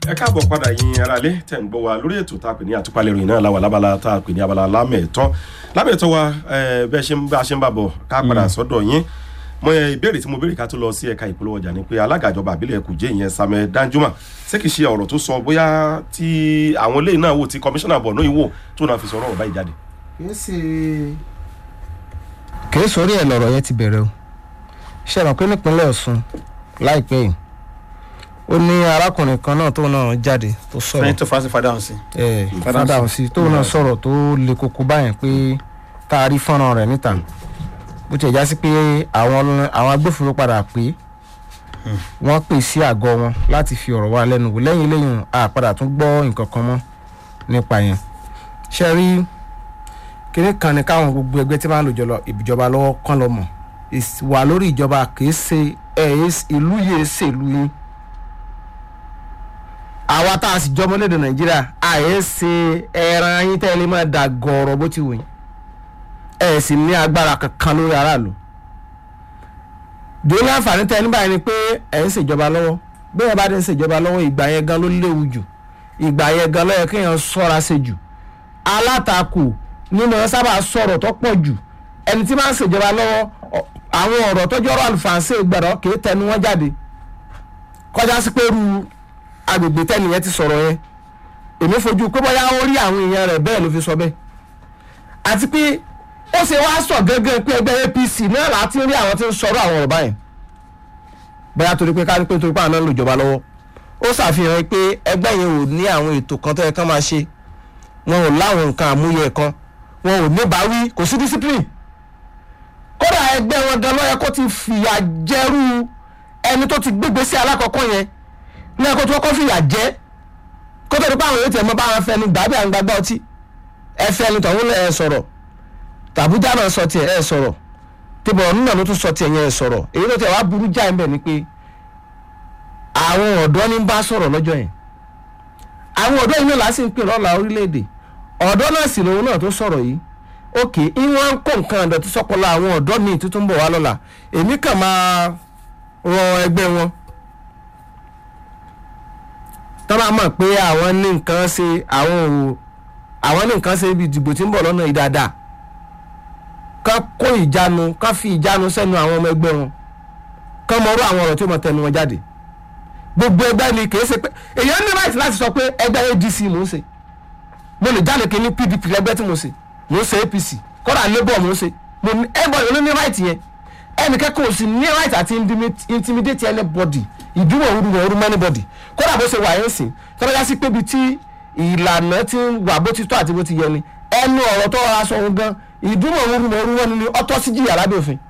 ẹ káàbọ̀ padà yín ara lé tẹ̀ ń gbọ́ wa lórí ètò tá a pè ní àtúpalẹ̀ ìròyìn náà láwa lábala tá a pè ní abala lámẹ̀tọ́ lámẹ̀tọ́ wa bẹ́ẹ̀ ṣe ń bá a ṣe ń bà bọ̀ ká padà sọ́dọ̀ yín mo yẹ ìbéèrè tí mo béèrè ká tó lọ sí ẹ̀ka ìpolówó ọjà ni pé alága ìjọba àbílẹ̀ Kùjẹ́ ìyẹn Samuel Danjuma ṣé kìí ṣe ọ̀rọ̀ tó sọ bóyá tí àwọn eléyìí náà wò tí kọmíṣánná Borno yìí wò tó náà fi sọ ọ̀rọ̀ báyìí jáde. kìí ṣe kìí sórí ẹ̀ lọ̀rọ̀ yẹn ti bẹ̀rẹ̀ o ṣe mọ̀ pé nípínlẹ̀ Ọ̀ṣun láìpẹ́ yìí ó ní arákùnrin kan náà tó náà jáde tó sọ̀rọ̀ sẹ́yìn tó fásitì fada hàn sí. ẹ̀ fada hàn sí tó náà sọ̀rọ̀ tó le koko báyẹn pé tá a rí fọ́nrán rẹ̀ níta bó ti já sí pé àwọn àwọn agbófinró padà pé wọ́n pè sí àgọ́ wọn láti fi ọ̀rọ̀ wa lẹ́nu wò lẹ́yìn lẹ́yìn àpadà tún gbọ́ nǹkan kan mọ́ nípa yẹn ṣe rí kíní kan ní káwọn gbogbo ẹgbẹ́ tí máa ń lò jọlọ ìjọba lọ́wọ́ kán lọ mọ̀ wà lórí ìjọba kìí ṣe ẹ̀ ìlú yìí ṣèlú yín àwa tá a sì jọmọ lédè nàìjíríà àyè ṣe ẹran yín tẹ́lẹ̀ máa dà gọ̀ọ̀rọ̀ bó ti wù yín ẹ̀ sì ní agbára kankan lórí aráàlú dòní àǹfààní tẹ́ ní báyìí ni pé ẹ̀ ń ṣèjọba lọ́wọ́ bí ẹ bá ti ń ṣèjọba lọ́wọ́ ìgbà yẹn gan ló léwu jù ìgbà yẹn gan ló yẹ kéèyàn ṣọ́ra ṣe jù alátakò nínú ẹ sábà sọ̀rọ̀ tó pọ̀ jù ẹni tí máa ń ṣèjọba lọ́wọ́ àwọn ọ̀rọ̀ tọ́jú ọ̀rọ̀ àlùfàǹsẹ̀ gbọ̀dọ̀ kì í tẹnu wọn jáde kọjá sí pé ru agbègbè tẹ́nìyẹn ti sọ̀rọ̀ yẹn èmi fojú pé bóyá ó rí àwọn èèyàn rẹ̀ bẹ́ẹ̀ ló fi sọ bẹ́ẹ̀ àti pé ó ṣe wá sọ gẹ́gẹ́ pé ẹgbẹ́ APC náà láti rí àwọn tí ń sọ̀rọ̀ àwọn ọ̀rọ̀ báyìí bóyá torí pé kárí pé torí pé àwọn náà ń lò ìjọba lọ́wọ́ ó ṣàfihàn pé ẹgbẹ́ yẹn ò ní àwọn ètò kan tó yẹ kán máa ṣe wọn ò láwọn nǹkan àmúyẹ kan wọn ò ní báwí kò sí discipline kódà ẹgbẹ́ wọn gan lọ́yẹ kó ti fìyà jẹ́rú ẹni tó ti gbégbé sí alákọ̀ọ́kọ́ yẹn ní ẹ̀kọ́ tó kọ́ fìyà jẹ́ kó tó di pé àwọn èèyàn tẹ̀ mọ́ bá wọn fẹnu gbàbí àwọn gbàgbọ́ ọtí ẹ fẹnu tọ̀hún ẹ sọ̀rọ̀ tàbújá náà sọ tiẹ̀ ẹ sọ̀rọ̀ tìbọ̀ nínú ló tún sọ tiẹ̀ yẹn ẹ sọ̀rọ̀ èyí tó tẹ̀ wá burú jáì mbẹ̀ ni pé àwọn ọ̀dọ́ ní bá sọ̀rọ̀ lọ́jọ́ yẹn àwọn ọ̀dọ́ yìí náà lásì ń pè lọ́la orílẹ̀-èdè ọ̀dọ́ náà sì lòun náà tó sọ̀rọ̀ yìí òkè ìwọ̀n ń kó nǹkan àdọ̀tí sọ́pọ̀lọ àwọn ọ̀dọ́ míì tuntun bọ̀ wá lọ́la èmi kàn máa rọ ẹgbẹ́ wọn tọ́ bá mọ̀ pé àwọn ní nǹkan ṣe àwọn òwò àwọn ní nǹkan ṣe ibi ìdìbò tí ń bọ̀ lọ́nà ìdáadáa ká kó ìjánu ká fi ìjánu sẹ́nu àwọn ọmọ ẹgbẹ́ wọn ká mọ orú àwọn ọ̀rọ̀ tí ó mọ tẹnu wọn jáde gbogbo ẹgbẹ́ ni kì í ṣe pé èèyàn ní right láti sọ pé ẹgbẹ́ ADC mò ń ṣe mo lè jáde kí ní PDP lẹ́gbẹ́ tí mo ṣe mò ń ṣe APC kódà labour mò ń ṣe mo ní everybody ló ní right yẹn ẹnìkẹ́kọ̀ọ́ ò sì ní right àti intimidate anybody ìdúró òru òru mọ́ anybody kódà bó ṣe wà yẹn sìn tọ́lá yá sí pé ibi tí ìlànà ti ń wà bó ti tọ́ àti bó ti yẹ ni ẹnu ọ̀rọ̀ tó rọra sọ ohun gan ìdúró òru òru wọn ni ọtọ́ sí jìyà lábẹ́ òfin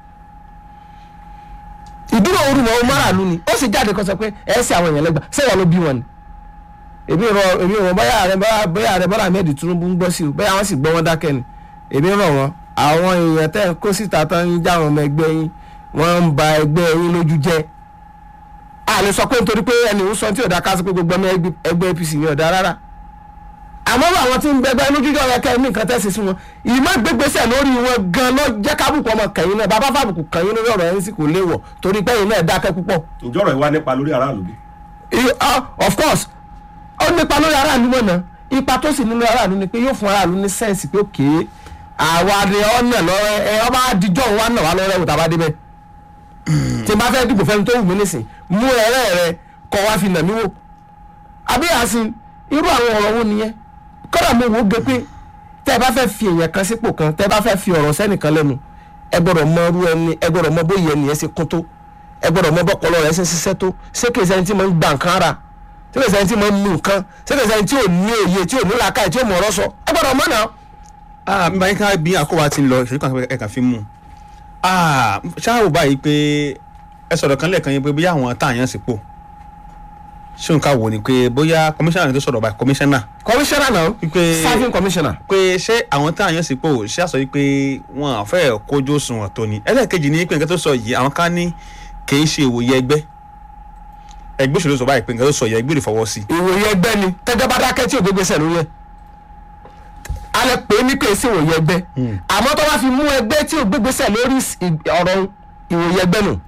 ìdúró òru òru máràlú ni ó sì jáde kan sọ pé ẹ ṣe àwọn èèyàn lẹ́gbàá ṣé wọn ló bí wọn ni èmi rọ èmi rọ bóyá rẹ bóyá rẹ Bọ́lá Ahmed Tinubu ń gbọ́ sí o bóyá wọ́n sì gbọ́ wọn dákẹ́ ni èmi rọ wọn àwọn èèyàn tẹ́ ń kó síta tán ń já àwọn ọmọ ẹgbẹ́ yín wọ́n ń ba ẹgbẹ́ yín lójú jẹ́ a lè sọ pé nítorí pé ẹni ń sọ tí ò dá ká sí pé gbogbo ọmọ ẹgbẹ́ APC ni ò dá rárá àmọ́ àwọn tí ń bẹgbẹ́ lójú jọ yẹ kẹ́ ní nǹkan tẹ́sí sí wọn ìmọ̀ gbégbèsè lórí wọn gan ló jẹ́ kábùkù ọmọ kẹ̀yìn náà bàbá fàbùkù kẹ̀yìn lórí ọ̀rọ̀ ẹ̀yìn sì kò léwọ̀ torí pé ẹ̀yin náà dákẹ́ púpọ̀. ìjọ́rọ̀ ìwà nípa lórí aráàlú bí. of course ó nípa lórí aráàlú mọ̀nà ipa tó sì nínú aráàlú ni pé yóò fún aráàlú ní sẹ́ǹsì pé òkè àwa ni ọ̀nà lọ́rẹ́ ẹ ọba àdìjọ́ wa náà wà lọ́rẹ́ òtá bá débẹ̀ tí n bá fẹ́ dìbò fẹ́ni tó wù mí nísìn mú ẹ̀rẹ́ rẹ kọ́ wá fi nà mí wò àbí àsìn irú àwọn ọ̀rọ̀ wo nìyẹn kọ́dà mo wò ó gé pé tẹ́ ẹ bá fẹ́ fi èèyàn kan sípò kan tẹ́ ẹ bá fẹ́ fi ọ̀rọ̀ sẹ́nìkan lẹ́nu ẹ gbọ́dọ̀ mọ irú ẹni ẹ gbọ́dọ̀ mọ bóyá ẹni yẹn ṣe kún tó ẹ gbọ́dọ̀ mọ bọ́pọlọ rẹ ṣe ṣiṣẹ́ tó ṣé kìí sẹ́ni tí mo ń gba nǹkan ara ṣé kìí sẹ́ni tí mo ń nu nǹkan ṣé kìí sẹ́ni tí ò ní òye tí ò ní làákàyè tí ò mọ̀ ọ̀rọ̀ sọ ẹ gbọ́dọ̀ mọ̀ náà. ah mi bá yín ká bí àkówá ti ń lọ ìṣèlú kan ẹ̀ka fi mú un ah ṣáà báyìí pé ẹ sọ̀rọ̀ kan lẹ́ẹ̀kan yẹn pé bóyá àwọn táàyàn sípò ṣé nǹkan wò ni pé bóyá kọmíṣánná ni tó sọ̀rọ̀ báyìí kọmíṣánná. commissioner náà Wípé- serving commissioner. pé ṣé àwọn táàyàn sípò ṣé àsọ yìí pé wọn à fẹ́ kójú òṣùwọ̀n tó ni ẹlẹ́ẹ̀kejì ni pé nǹkan tó sọ yìí àwọn ká ní kì í ṣe ìwòye ẹgbẹ́ ẹgbẹ́ òṣèlú sọ báyìí pé nǹkan tó sọ yìí ẹgbẹ́ ìfọwọ́ sí. ìwòye ẹgbẹ́ ni tẹ́jọ́ bá dákẹ́ tí ò gbé gbèsè lórí ẹ̀ alẹ́ pé ní pé sí ìwòye ẹgbẹ́ àmọ́ tó bá fi mú ẹgbẹ́ tí ò gbé gbèsè lórí ì- ọ̀rọ̀ ìwòye ẹgbẹ́ nù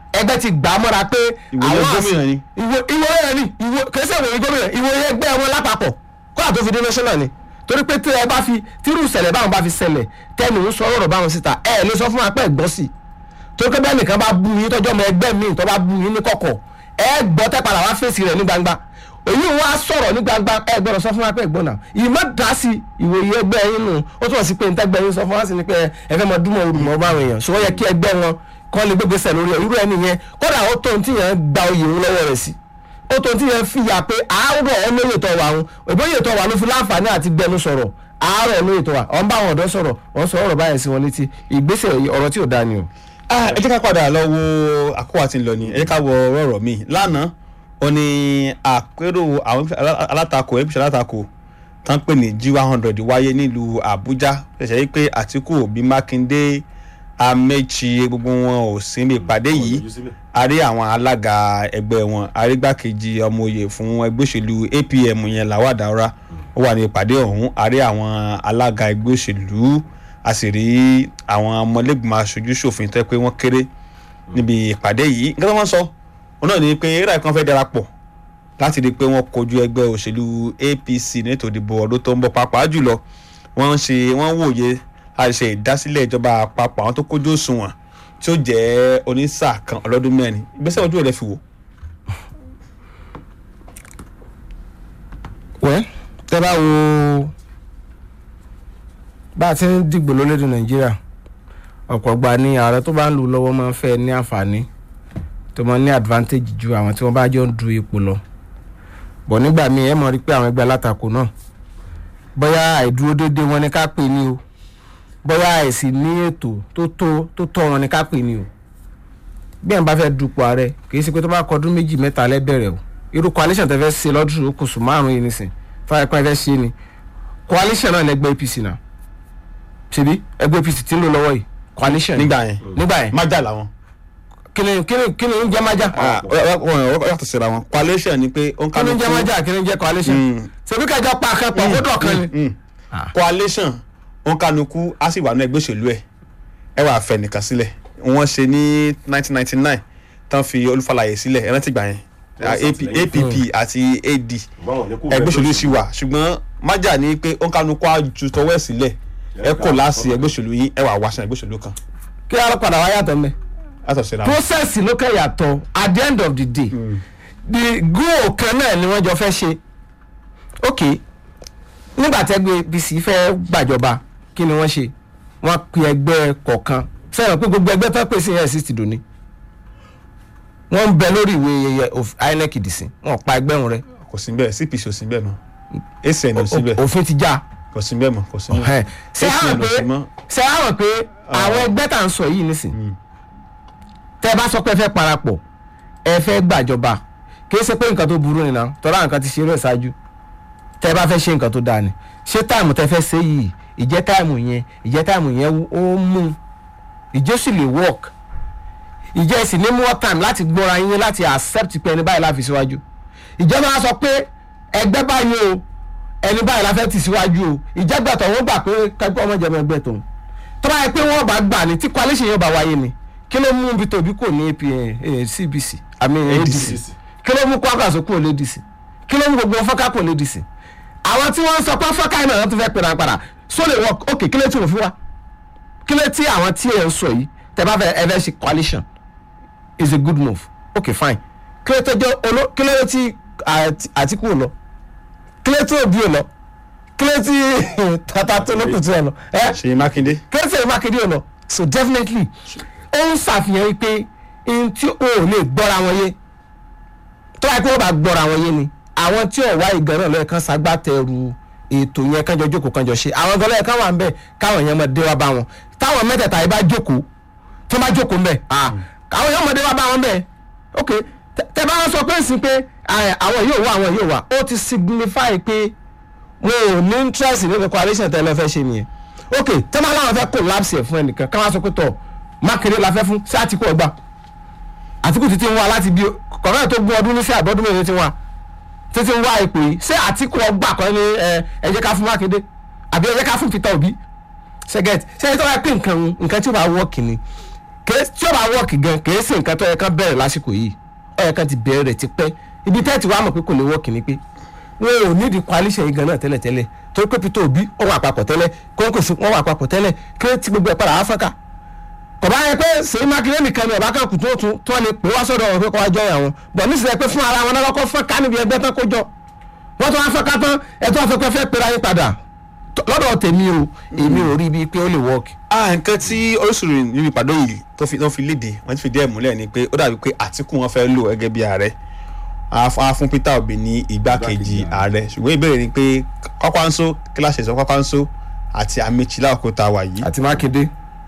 ẹgbẹ́ ti gbà á mọ́ra pé Ìwòye àwọn gómìnà ni. ìwò ìwòye ni ìwò kẹsẹ̀ ìwòye gómìnà ìwòye ẹgbẹ́ wọn lápapọ̀ kó àtó fi dé national ni torí pé tí ẹ bá fi tírú ìṣẹ̀lẹ̀ báwọn bá fi ṣẹlẹ̀ tẹ́nu ń sọ ọ̀rọ̀ báwọn síta ẹ lè sọ fún wa pé ẹ̀gbọ́n sí i torí pé bẹ́ẹ̀ nìkan bá bu yín tọ́jọ́ ọmọ ẹgbẹ́ míì tó bá bu yín ní kọ̀kọ̀ ẹ gbọ́ tẹ́ padà wá fèsì rẹ̀ ní gbangba èyí wọn á sọ̀rọ̀ ní gbangba ẹ gbọ́dọ̀ sọ fún wa pé ẹ̀gbọ́n náà ìmọ̀ dá sí ìwòye ẹgbẹ́ yín nù ó túmọ̀ sí pé ntẹ́gbẹ́ yín sọ fún wa sí ni pé ẹ fẹ́ mọ dúnmọ̀ olùmọ̀ báwọn èèyàn ṣùgbọ́n yẹ kí ẹgbẹ́ wọn kọ́ lè gbégbèsè lórí ẹ̀ irú ẹni yẹn kódà ó tó ti yẹn gba oyè òun lọ́wọ́ rẹ̀ sí ó tó ti yẹn fìyà pé àárọ̀ olóyè tó wà ń ìbóyè tó wà ló fi láǹfààní àti gbẹnu sọ̀rọ̀ àárọ̀ olóyè tó wà ọ̀n bá àwọn ọ̀dọ́ sọ̀rọ̀ wọ́n sọ ọ̀rọ̀ báyẹn sí wọn létí ìgbésẹ̀ ọ̀rọ̀ tí ò dáa ni o. Ah, ẹ jẹ́ ká padà lọ wo àkókò àti ńlọ ni ẹ jẹ́ ká wọ ọ̀rọ̀ mi lánàá ó ní àpérò àwọn alátakò ẹgbẹ́ alátakò tán pè ní g one hundred wáyé nílùú àbújá ṣẹ̀ṣẹ̀ yí pé àtìkù òbí mákindé amechi gbogbo wọn ò sí ní ìpàdé yìí a rí àwọn alága ẹgbẹ́ wọn arígbákejì ọmọoyè fún ẹgbẹ́ òṣèlú apm yẹn lawal daura ó wà ní ìpàdé ọ̀hún a rí àwọn alága ẹgbẹ́ òṣèlú a sì rí àwọn ọmọlẹ́gbìmọ̀ aṣojú ṣòfin tó yẹ pé wọ́n kéré níbi ìpàdé yìí nǹkan tó wọ́n sọ òun náà ni pé eré kan fẹ́ darapọ̀ láti rí i pé wọ́n kojú ẹgbẹ́ òṣèlú apc nítorí ìdìbò ọdún tó ń bọ̀ pàápàá jùlọ wọ́n ń ṣe wọ́n wòye láti ṣe ìdásílẹ̀ ìjọba àpapọ̀ àwọn tó kójú òṣùwọ̀n tí ó jẹ́ onísà kan ọlọ́dún mẹ́rin ìgbésẹ̀ ojú rẹ̀ fi wò. wẹ́ tẹ́ bá wo bá a ti ń dìgbò lórílẹ̀‐èdè nàìjíríà ọ̀pọ̀ gba ni ààrẹ tó bá ń lù lọ́wọ́ máa ń fẹ́ ní àǹfààní tó máa ń ní advantage ju àwọn tí wọ́n bá jọ ń du ipò lọ bọ̀ nígbà míì ẹ mọ̀ rí pé àwọn ẹgbẹ́ alátakò náà bóyá àìdúró déédéé wọn ni ká pè ní o bóyá àìsí ní ètò tó tó tó tọ́ wọn ni ká pè ní o bí ẹ̀ ń bá fẹ́ dupò ààrẹ kì í ṣe pé tó bá kọdún méjì mẹ́ta lẹ́bẹ̀rẹ̀ o irú coalition tẹ fẹ́ ṣe lọ́dún oṣù márùn-ún yìí nìsín fáwọn ẹ̀pọ́n ẹ fẹ́ ṣe ni coalition náà lẹ́gbẹ́ apc náà ṣebí ẹgbẹ́ apc ti ń lò lọ́wọ́ yìí coalition ni. nígbà yẹn nígbà yẹn májà làwọn. kí ni kí ni kí ni ń jẹ́ májà wọ́n yàtọ̀ síra wọn coalition ni pé ó ń kí ni ń jẹ́ májà kí ni ń jẹ́ coalition Mm. ṣebí kẹjọ pa akẹ́pọ̀ kó dọ̀ kan ni. Mm. Ah. coalition ó ń kánukú á sì wà ní ẹgbẹ́ òṣèlú ẹ̀ ẹ wàá fẹ́ nìkan sílẹ̀ wọ́n ṣe ní 1999 tán fi olúfàlàyé sílẹ̀ ẹ rántí gbà yẹn Wọ́n AP ṣàtìlẹ́yìn app àti ad Báwọn ní kò ẹgbẹ́ òṣèlú bẹ́ẹ̀ sì wà ṣùgbọ́n májà ní pé ó ń kánukú á ju tọwọ́ ẹ̀ sílẹ̀ ẹ kò láàsì ẹgbẹ́ òṣèlú yín ẹ wàá wáṣẹ ẹgbẹ́ òṣèlú kan kí ló padà wá yàtọ̀ mẹ́. látọ̀ síra wọn. process ló kẹ́ yàtọ̀ at the end of the day the goal kan náà ni wọ́n jọ fẹ́ ṣe ok nígbà tẹ́gbẹ́ apc fẹ́ gbàjọba kí ni wọ́n ṣe wọ́n pe ẹgbẹ́ kọ̀ọ̀kan sẹ́yìn pé gbogbo ẹgbẹ́ tó pèsè yẹn sí ti dòní wọ́n ń bẹ lórí ìwé yẹyẹ of inec dìsín wọ́n pa ẹgbẹ́ wọn rẹ kò sí bẹ́ẹ̀ cpc ò sí bẹ́ẹ̀ mọ́ acn ò sí bẹ́ẹ̀ òfin ti já kò sí bẹ́ẹ̀ mọ́ kò sí Ẹ̀, bẹ́ẹ̀ ṣé àwọn acn ò pé sí mọ́ ṣé àwọn pé àwọn ẹgbẹ́ tá à ń sọ yìí nísìn tẹ́ ẹ bá sọ pé ẹ fẹ́ parapọ̀ ẹ fẹ́ gbàjọba kì í ṣe pé nǹkan tó burú nìyẹn tọ́lá nǹkan ti ṣe eré ṣáájú tẹ́ ẹ bá fẹ́ ṣe nǹkan tó dáa ni ṣé táìmù tẹ́ fẹ́ ṣe yìí ìjẹ́ táìmù yẹn ìjẹ́ táìmù yẹn ó mú ìjẹ́ sì lè work ìjẹ́ sì ní more time láti gbọ́ra yín láti accept pé ẹni báyìí láfi síwájú ìjọba á sọ pé ẹgbẹ́ báyìí o ẹni báyìí la fẹ́ tì síwájú o ìjẹ́gbẹ̀tọ̀ wọ́n gbà pé kẹ́kọ́ ọmọ ìjọba ẹgbẹ́ tòun tó bá yẹ pé wọ́n bá gbà ní tí coalition yóò bá wáyé ni kí ló mú bí tóbi kò ní AP, eh, cbc àmì adc kí ló mú kwakwaso kò lè dc kí ló mú gbogbo fọ́ká kò lè dc àwọn tí wọ́n sọ pé fọ́ká iná tó fẹ́ pèrè àpàrà so lè work ok kí ló tí wọ́n fi wá kí ló tí àwọn tí ẹ̀ ń sọ yìí tẹ́ bá fẹ́ ẹ fẹ́ ṣe coalition is a good move ok fine kí ló tó jẹ́ olo kí ló tí Àti- Àtíkù ò lọ kí ló tí Òbí ò lọ kí ló tí tata tó lókùtù ẹ lọ ẹ ṣèyí mákindé kẹsẹ̀ mákindé ọ̀nà so definitely ó ń ṣàfihàn yìí pé n tí o ò lè gbọ́ra wọn yé tó wáyé pé wọ́n bá gbọ́ra wọn yé ni àwọn tí ò wá ìgbà náà lọ́yẹ̀ kan ṣagbátẹrù ètò yẹn kánjọ jókòó kánjọ ṣe àwọn gan lọ́yẹ̀ kan wà ń bẹ̀ káwọn yẹn máa dé wá bá wọn táwọn mẹ́tẹ̀ẹ̀ta yìí bá jókòó tó bá jókòó ń bẹ̀ ah àwọn yẹn máa dé wá bá wọn bẹ̀ ok tẹ- tẹ bá wọn sọ pé sí pé ah, àwọn yóò wá àwọn yóò wá ó ti signify pé wọn ò ní interest nínú coalition tẹ́lẹ̀ fẹ́ ṣe nìyẹn ok tẹ́lẹ̀ láwọn fẹ́ collapse ẹ̀ fún ẹnìkan káwọn sọ pé tọ̀ mákèrè la fẹ́ fún sí àtìkù ọgbà àtìkù títí ń wá láti bí kọ̀ọ̀kan tó gún ọdún ní sí àbọ̀dún mẹ́rin ti wá títí ń wá ipò yìí ṣé àtìkù ọgbà kan ní ẹ ẹ jẹ́ ká fún mákindé àbí ẹ jẹ́ ká fún peter obi ṣẹ́gẹ́t ṣé ẹ tó wá pé nǹkan nǹkan tí ó bá wọ́ kìíní kèé- tí ó bá wọ́ọ̀kì gan kèé sí nǹkan tó yẹ kán bẹ̀rẹ̀ lásìkò yìí ó yẹ kán ti bẹ̀rẹ̀ rẹ̀ ti pẹ́ ibi tẹ́ẹ̀tì wàá mọ̀ pé kò lè wọ́ọ̀kì ni pé wọn ò nídìí coalition yìí gan náà tẹ́lẹ̀ tẹ́lẹ̀ torí pé Peter Obi ó wà papọ̀ tẹ́lẹ̀ kóńkòsí wọn wà papọ̀ tẹ́lẹ̀ kí ló ti gbogbo ẹ̀ padà áfíríkà kò bá yẹ pé Ṣèyí Mákindé nìkan ni ọba kan kù tó tún tó lè pè wá sọ́dọ̀ wọn pé kó wá jọ àwọn bọ̀ nísìnyẹ pé fún ara wọn náà kọ́kọ́ fẹ́ ká níbi ẹgbẹ́ tán kó jọ wọ́n tó wá fẹ́ ká tán ẹ̀ tó wá fẹ́ pẹ́ fẹ́ pera yín padà T- lọ́dọ̀ tèmi o èmi ò rí bíi pé ó lè wọ́ọ̀kì. ah nǹkan tí oríṣiríṣi nínú ìpàdé yìí tó fi tó fi léde wọ́n ti fi díẹ̀ múlẹ̀ ni pé ó dàbí pé Àtíkù wọn fẹ́ lò gẹ́gẹ́ bí ààrẹ á fún- á fún Peter Obi ní igbákejì ààrẹ ṣùgbọ́n ìbéèrè ni pé Kwakwanso kíláàsì ẹ̀sọ́ Kwakwanso àti Amechi láàkó tá a wà yìí àti Mákindé.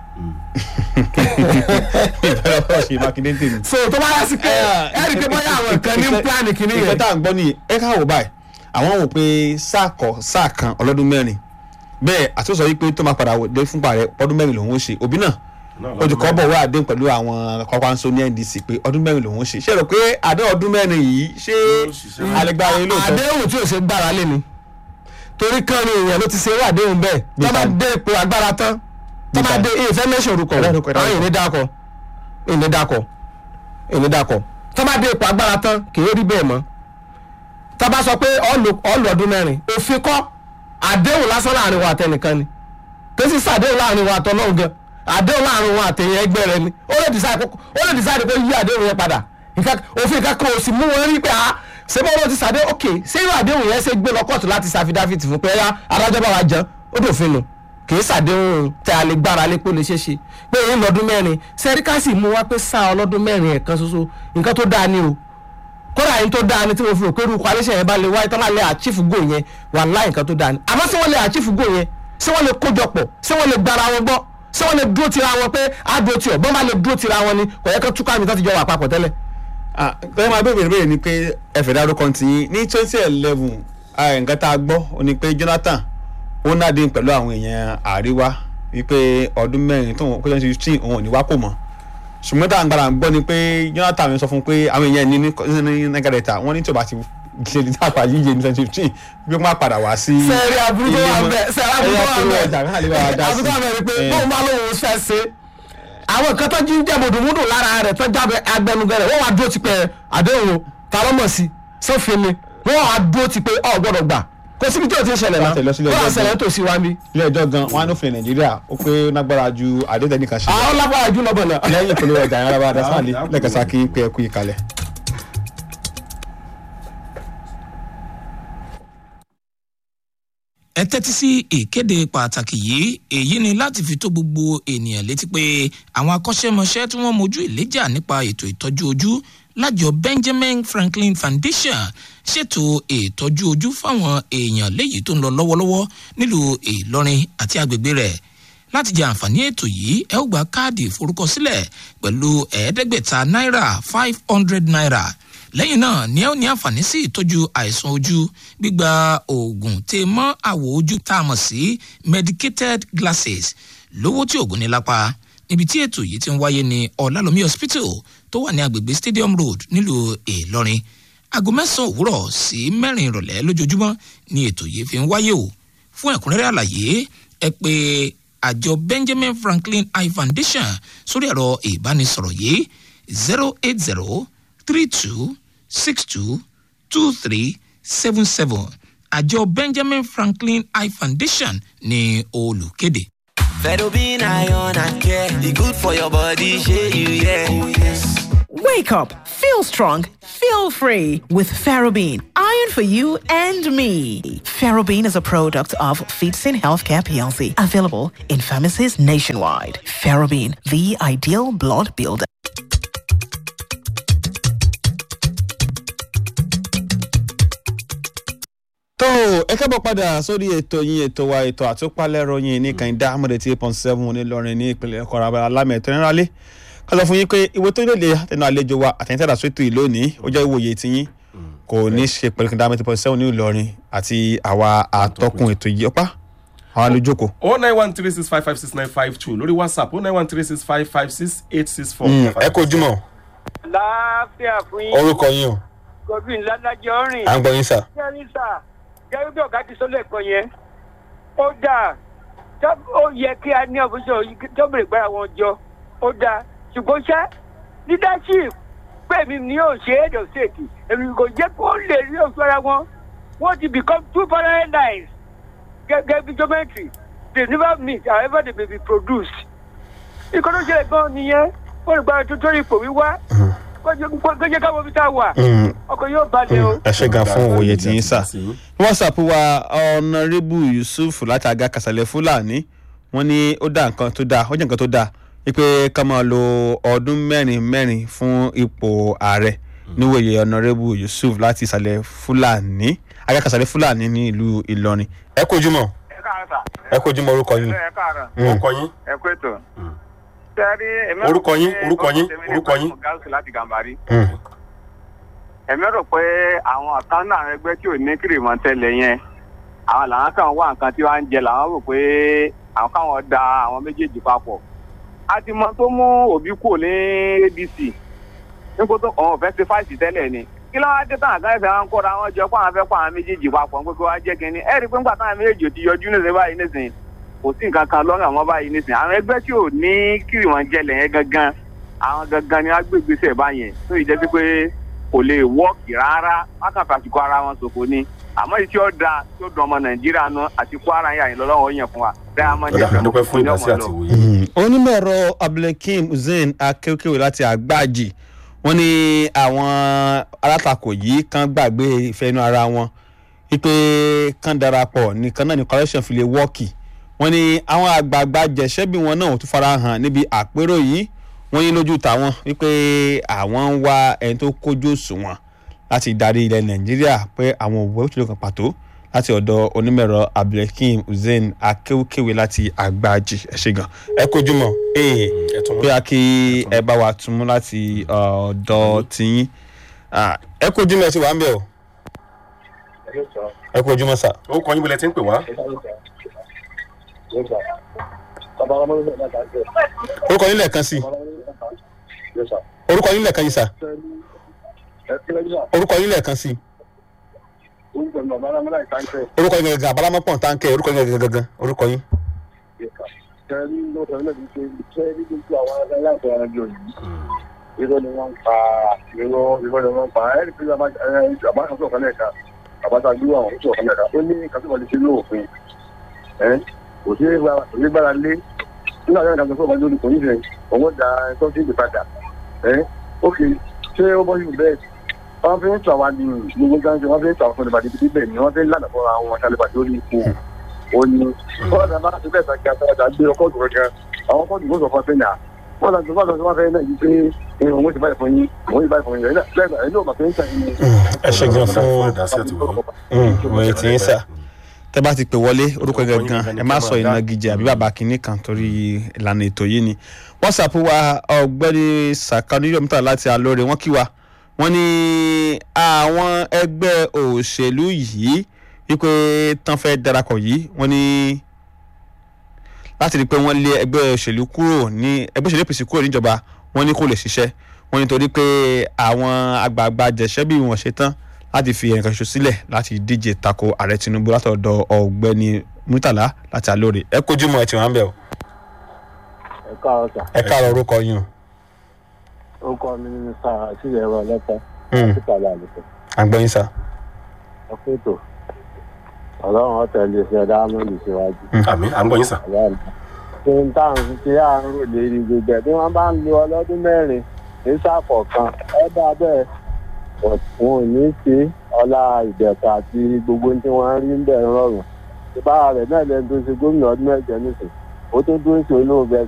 ìbẹ̀rẹ̀ ọ̀rọ̀ ṣe Mákindé tèmi. so tó bá yá sí pé ẹ rí i pé bóyá àwọn nǹkan ní pílánì kìíní ìfẹ́ yẹn. tá à ń gbọ́ nìyí ẹ ká wò báyìí àwọn wò pé sáà kọ sáà kan ọlọ́dún mẹ́rin bẹ́ẹ̀ àti ó sọ wípé tó máa padà dé fúnpa rẹ̀ ọdún mẹ́rin lòun ó ṣe òbí náà ó ti kọ́ bọ̀ wá àdéhùn pẹ̀lú àwọn Kwakwanso ní NDC pé ọdún mẹ́rin lòun ó ṣe ṣé ẹ rò pé àdéhùn ọdún mẹ́rin yìí ṣé ṣiṣẹ́. alẹ́gbára yín lóòótọ́ àdéhùn tí ò ṣe gbára lé ni torí kan ni èèyàn ló ti ṣe irú àdéhùn bẹ́ẹ̀ Bí tó bá ta- dé ipò agbára tán tó Bí bá ta- dé ìfẹ́ mẹ́sàn orúkọ Ẹ dárúkọ, ẹ dárúkọ. àwọn èèyàn dákọ èèyàn dákọ èèyàn dákọ tó bá dé ipò agbára tán kì í rí bẹ́ẹ̀ mọ́ tó bá sọ pé ọ̀lù ọdún mẹ́rin òfin kọ́ àdéhùn lásán láàrin wa àtẹnìkan ni kò sí sàdéhùn láàrin wa àtọ́lọ́hùn gan àdéhùn láàrin wa àtẹ̀yìn ẹgbẹ́ rẹ ni ó lè decide kó ó lè decide kó yí àdéhùn yẹn padà nǹkan òfin kankan ò sì mú wọn rí pé a ṣé bọ́ wọn ti sàdé ok ṣé irú àdéhùn yẹn ṣe gbé lọ kóòtù láti ṣàfidáfìtì fún pé ẹ̀yà adájọ́ bá wa jẹun ó dòfin nù kì í ṣàdéhùn tẹ a lè gbára lé pé ó lè ṣeé ṣe pé èyí lọ́dún mẹ́rin sẹ́ríkàsì mú wá pé sáà ọlọ́dún mẹ́rin ẹ̀kan ṣoṣo nǹkan tó dáa ni o kódà yín tó dáa ni tí mo fi rò pé irú coalition yẹn bá lè wáyé tó máa lè achieve goal yẹn wà láì nǹkan tó dáa ni àmọ́ ṣé wọ́n lè achieve goal yẹn ṣé wọ́n lè kójọpọ̀ ṣé wọ́n lè gbára wọn gbọ́ ṣé wọ́n lè dúró tira wọn pé á dúró tiọ̀ bọ́n bá lè dúró tira wọn ni kò yẹ kó túká mi tó ti jọ wà papọ̀ tẹ́lẹ̀. Ah, tọ́jú máa bẹ̀rẹ̀ bẹ̀rẹ̀ ni pé ẹ̀fẹ̀ dárúkọ ti yín ní twenty eleven nǹkan tá a gbọ́ ó ní pé Jonathan ó nádìí pẹ̀lú àwọn èèyàn àríwá wípé ọdún mẹ́rin tó wọn kó twenty fifteen òun ò ní wá kò mọ́ ṣùgbọ́n tá à ń gbára ń gbọ́ ni pé Jonathan sọ fún un pé àwọn èèyàn ní ní nàgàdẹ̀ta wọ́n ní tí o bá ti ṣe ní tàpá yíyẹ ní twenty fifteen wípé wọ́n á padà wá sí. sẹ́ẹ̀rì aburú tó wà bẹ́ẹ̀ sẹ́ẹ̀rì aburú tó wà ẹ̀yà ọjà kan lè bá wa dá bẹ́ẹ̀ sí. aburú tó wà bẹ́ẹ̀ ni pé Eh. bóun bá lóun fẹ́ ṣe àwọn nǹkan tó jí ń jẹ́ mùdùmùdù lára rẹ̀ tó jábẹ́ agbẹnugẹrẹ wọ́n wá dúró ti pẹ́ àdéhùn o ta ló mọ̀ sí sófin ni wọ́n wá dúró ti pé ọ̀ gbọ́dọ̀ gbà kò síbi tí o ti ń ṣẹlẹ̀ náà Láti lọ sílé wọ́n wá ẹjọ́ ṣẹlẹ̀ tó sí wa ń bí. ilé ẹjọ́ gan wọn á nófin Nàìjíríà ó pé ó lágbára ju àdéhùn ẹnìkan ṣe lọ. àwọn lágbára jù lọ́bọ̀ náà. lẹ́yìn ìpolówó ọjà yẹn arábá adásánlé lẹ́kẹ̀sá kí pé ẹ kú ìkàlẹ̀. ẹ tẹ́tí sí ìkéde pàtàkì yìí èyí ni láti fi tó gbogbo ènìyàn létí pé àwọn akọ́ṣẹ́mọṣẹ́ tí wọ́n mojú ìléjà nípa ètò ìtọ́jú ojú lájọ Benjamin Franklin Foundation ṣètò ìtọ́jú ojú fáwọn èèyàn léyìí tó ń lọ lọ́wọ́lọ́wọ́ nílùú Ìlọrin àti agbègbè rẹ̀ láti jẹ àǹfààní ètò yìí ẹ ó gba káàdì ìforúkọsílẹ̀ pẹ̀lú ẹ̀ẹ́dẹ́gbẹ̀ta náírà five hundred naira lẹ́yìn náà ni ẹ ó ní àǹfààní sí ìtọ́jú àìsàn ojú gbígba oògùn tè mọ́ àwọ̀ ojú tá a mọ̀ sí medicated glasses lówó tí oògùn ní lápá níbi tí ètò yìí ti ń wáyé ní ọ̀làlómi hospital tó wà ní agbègbè stadium road nílùú ìlọrin aago mẹ́sàn-án òwúrọ̀ sí mẹ́rin ìrọ̀lẹ́ lójoojúmọ́ ni ètò yìí fi ń wáyé o fún ẹ̀kúnrẹ́rẹ́ àlàyé ẹ pé àjọ benjamin franklin eye foundation sórí ẹ̀rọ ìbánisọ̀rọ̀ yìí zero eight zero three two six two two three seven seven àjọ benjamin franklin eye foundation ní olùkéde. Fedobin iron and care, e good for your body, shey you yeah. Oh yes. Wake up, feel strong, feel free with Ferrobin. Iron for you and me. Ferrobin is a product of Feetsin Healthcare PLC, available in pharmacies nationwide. Ferrobin, the ideal blood builder. tó o ẹ kábọ̀ padà sórí ètò yín ètò wa ètò àtúpalẹ̀rọ yín ní kànìdá amọ̀dé tí eight point seven onílọrin ní ìpínlẹ̀ ọkọ̀ ara alámẹ̀tọ́ nírálé ká sọ fún yín pé ìwé tó lè àtẹnu àlejò wa àtẹnitẹ́dà sótò yìí lónìí ó jẹ́ ìwòye tiyín kò ní ṣe pẹ̀lú kànìdá amọ̀dé point seven ní ìlọrin àti àwa àtọkùn ètò yìí ọpá àwọn alójókòó. o nine one three six five five six nine five two lórí whatsapp o nine one three six five five six eight six four. ẹ kò jùmọ̀ láàfíà fún yín orúkọ yín o godwin ládàjọ rìn à ń gbọ́ yín sà. jẹ́rìí sà jẹ́rìí bí ọ̀gá ti sọ lẹ́ẹ̀kan yẹn ó dáa tó- ó yẹ kí a ní ọ̀fíìsì tó bèrè gbára wọn jọ ó dáa ṣùgbọ́n ṣá leadership pé mi ni yóò ṣe head of state èmi kò jẹ́ kó lè rí òṣù ara wọn wọ́n ti become two parallel lines gẹ́gẹ́ bí geometry they never meet however they may be produced. ìkọ́ tó ṣẹlẹ̀ gan nìyẹn wọ́n lè gbára tó tó ipò wíwá kó jẹ́ káwọn ibi tá a wà ọkọ̀ yóò balẹ̀ o. ẹ ṣe gan fún òye tí yín sà whatsapp wa ọ̀nàrẹ́bù yusuf láti aga kàsálẹ̀ fúlàní wọ́n ní ó dá nǹkan tó dáa ó jẹ́ nǹkan tó dáa wípé ká máa lo ọdún mẹ́rin mẹ́rin fún ipò ààrẹ níwòye ọ̀nàrẹ́bù yusuf láti ìsàlẹ̀ fúlàní aga kàsálẹ̀ fúlàní ní ìlú ìlọrin ẹ kojú mọ́ ẹ káàárọ̀ sà. ẹ kojú mọ́ orúkọ yín. ẹ káàárọ̀ orúkọ yín ẹ kú ètò. sẹ́rí èmi Orúkọ yín, pé orúkọ yín, orúkọ tèmi ni orúkọ yín. Ibrahim Gáúsù láti gàmbàrí. Mm. èmi rò pé àwọn ọ̀kan náà àwọn ẹgbẹ́ tí ò ní kìrìmọ̀ tẹ́lẹ̀ yẹn àwọn làwọn kan wá nǹkan tí wọ́n ń jẹ làwọn rò pé àwọn káwọn da àwọn méjèèjì papọ̀. a ti mọ tó mú òbí kúrò ní adc nígbà tó ọ̀hún fẹ́ ṣe fáìsì tẹ́lẹ̀ ni kí ló wá dé tán àgbà ẹ̀fẹ̀ wọn kóra wọn jọ pé àwọn fẹ́ kó àwọn méjèèjì papọ̀ pé kí wọ́n á jẹ́ kínní ẹ̀rí pé ńgbà táwọn méjèèjì ò ti yọjú nísìnyí báyìí nísìnyí kò sí nǹkan kan lọ́rùn àwọn báyìí nísìnyí àwọn ẹgbẹ́ tí ò ní kìrìmọ̀ jẹlẹ̀ yẹn gangan àwọn gangan ni wọ́n gbé gbèsè báyẹn tó yìí jẹ́ sí pé kò lè wọ́ọ̀kì rárá wọ́n kàn fàṣìkò ara wọn ṣòfò ni àmọ́ èyí tí ó da tí ó dùn ọmọ nàìjíríà nu àti kwara yà yín lọ́wọ́ yẹn fún wa diamond ọ̀dà àdúpẹ́ fún ìdásí àti ìwòye. onímọ̀ ẹ̀rọ abdulhakeem hussein akéwkéwé láti àgbáàjì wọ́n ní àwọn alátakò yìí kan gbàgbé ìfẹ́ inú ara wọn wípé kan darapọ̀ nìkan náà ní correction fi lè wọ́ọ̀kì wọ́n ní àwọn àgbààgbà jẹ̀ṣẹ́bí wọn náà ò tún fara hàn níbi àpérò yìí wọ́n ní lójú tàwọn wípé àwọn ń wá ẹni tó kójú òṣùwọ̀n láti darí ilẹ̀ nàìjíríà pé àwọn òwò òṣèlú kan pàtó láti ọ̀dọ̀ onímọ̀ẹ̀rọ abdulhakeem hussein akéwkéwé láti àgbáàjì ẹ ṣé gan ẹ kojú mọ́ ee ẹ̀tún mọ́. bóyá kí ẹ bá wa tún mú láti ọ̀dọ̀ tiyín Ah, ẹ kojú mọ́ ẹ ti wà ń bẹ̀ o ẹ kojú mọ́ sà. orúkọ yín bọ̀lẹ̀ tí ń pè wá. orúkọ yín lẹ́ẹ̀kan sí orúkọ yín lẹ́ẹ̀kan yìí sà orúkọ yín lẹ́ẹ̀kan sí orúkọ yín gẹ́gẹ́ abalamọ́pọ̀ táǹkẹ́ orúkọ yín gẹ́gẹ́ gẹ́gẹ́ orúkọ yín. irọ́ ni wọ́n ń pa irọ́ irọ́ ni wọ́n ń pa ẹ̀rí pé àbá kan sọ̀kan lẹ́ẹ̀ka àbáta gbé àwọn sọ̀kan lẹ́ẹ̀ka ó ní kásìkò lè ṣe lóòfin ẹ̀ kò sí kò sí gbára lé nígbà tí wọ́n kàtó sọ̀kan lórí kò ní fẹ́ òun da ẹ̀tọ́ sí ìdè padà ẹ̀ ok ṣé ó bọ́ sí bẹ́ẹ̀ wọ́n fi ń tà wá ní gbogbo gáńsì wọ́n fi ń tà wọ́n fún ìbàdí bíbí bẹ́ẹ̀ ni wọ́n fi ń lànà fúnra wọn ṣàlùbàdì lórí ipò ó ní bọ́ọ̀dà bá ti bẹ́ẹ̀ sàkíyà sàkíyà gbé ọkọ̀ òdòdó gan àwọn ọkọ̀ òdòdó sọ fún ẹ náà wọ́n lọ sí wọ́n lọ sí wọ́n fẹ́ náà yìí pé òun ó ti báyìí fún yín òun ó ti báyìí fún yín ẹ̀ náà ẹ̀ náà màtí ń tàn yín. ẹ ṣé gan Ọ̀dà fún fún ìdásí àti ìwòye. òye tí yín sà tẹ bá ti pè wọlé orúkọ Orúkọ yín gangan gangan ni ẹ má kẹ́ sọ máa dá. ìnagijẹ àbí bàbá kínní kan torí ìlànà ètò yìí ni whatsapp wa ọ̀gbẹ́ni sàkánú yóò mítà láti alóore wọ́n kí wa wọ́n ní àwọn ẹgbẹ́ òṣèlú yìí wípé tán fẹ́ darapọ̀ yìí wọ́n ní láti rí i pé wọ́n lé ẹgbẹ́ òṣèlú kúrò ní ẹgbẹ́ òṣèlú apc kúrò níjọba wọ́n ní kò lè ṣiṣẹ́ wọ́n ní torí pé àwọn àgbààgbà jẹ̀ṣẹ́bí wọn ṣe tán láti fi ẹnìkan ṣoṣo sílẹ̀ láti díje tako ààrẹ tinubu látọ̀dọ̀ ọ̀gbẹ́ni murtala láti alóore ẹ kojú mọ́ ẹ ti wà ń bẹ̀ o ẹ káàárọ̀ sà ẹ káàárọ̀ orúkọ yín o orúkọ mi ní sà àṣìlẹ̀ ẹ̀rọ ọlọ́pàá Hmm, títàlẹ̀ àlùkò àgbọ̀yìn sá ọ̀pẹ̀tò ọlọ́run ọ̀tẹ̀lẹ̀ ṣe dáhámọ́lì síwájú. àmì à ń gbọ́ yín sà. ṣé n táwọn ṣe àrùn rò lérí gbogbo ẹ̀ bí wọ́n bá ń lo ọlọ́dún mẹ́rin ní sáfọ̀ kan ẹ dá bẹ́ẹ̀ but wọn ò ní ṣe ọlá ìdẹ̀ka àti gbogbo ohun tí wọ́n rí ń bẹ̀ rọrùn ìbára rẹ̀ náà lẹ́nu tó ṣe gómìnà ọdún mẹ́jọ nísìn ó tó dúró sí olóògbé